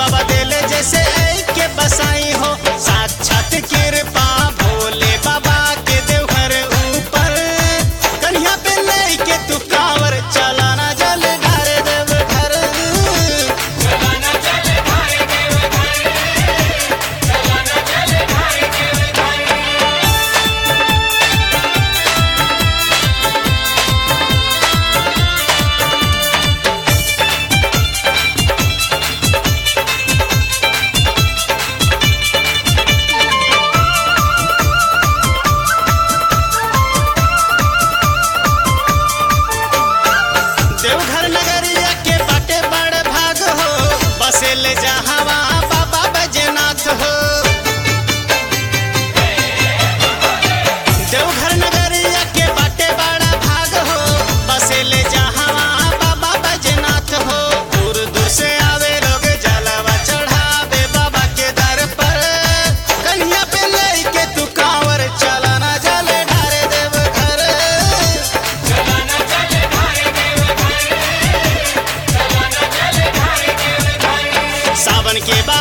बाबा देले जैसे ऐ के बसाई हो साक्षात कृपा भोले बाबा के देवघर ऊपर कन्या पे लेके तू कांवर चलाना जल ढारे देवघर देवघर नगरिया के बाटे बड़ भाग हो बसे ले जहावा बाबा बैजनाथ हो देवघर नगरिया के बाटे बड़ा भाग हो बसे ले जहावा बाबा बैजनाथ हो दूर दूर से आवे लोग जलवा चढ़ावे बाबा के दर पर कन्या पे लेके तू कांवर चलाना जल ढारे देवघर सावन के बाद